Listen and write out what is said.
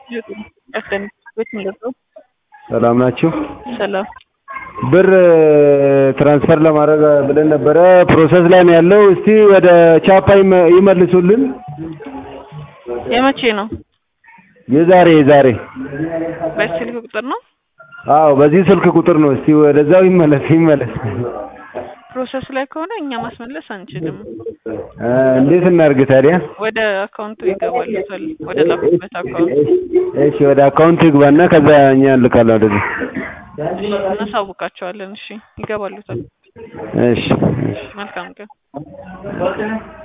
ሰላም ናችሁ? ሰላም ብር ትራንስፈር ለማድረግ ብለን ነበረ ፕሮሰስ ላይ ነው ያለው። እስቲ ወደ ቻፓ ይመ- ይመልሱልን። የመቼ ነው? የዛሬ የዛሬ በስልክ ቁጥር ነው? አዎ በዚህ ስልክ ቁጥር ነው። እስቲ ወደዛው ይመለስ ይመለስ። ፕሮሰስ ላይ ከሆነ እኛ ማስመለስ አንችልም። እ እንዴት እናድርግ ታዲያ? ወደ አካውንቱ ይገባሉታል። ወደ ላኩበት አካውንት እሺ ወደ አካውንት ይግባና ከዛ እኛ እንልካለን ወደዚህ። እሺ፣ እናሳውቃቸዋለን። እሺ፣ ይገባሉታል። እሺ እሺ መልካም ቀን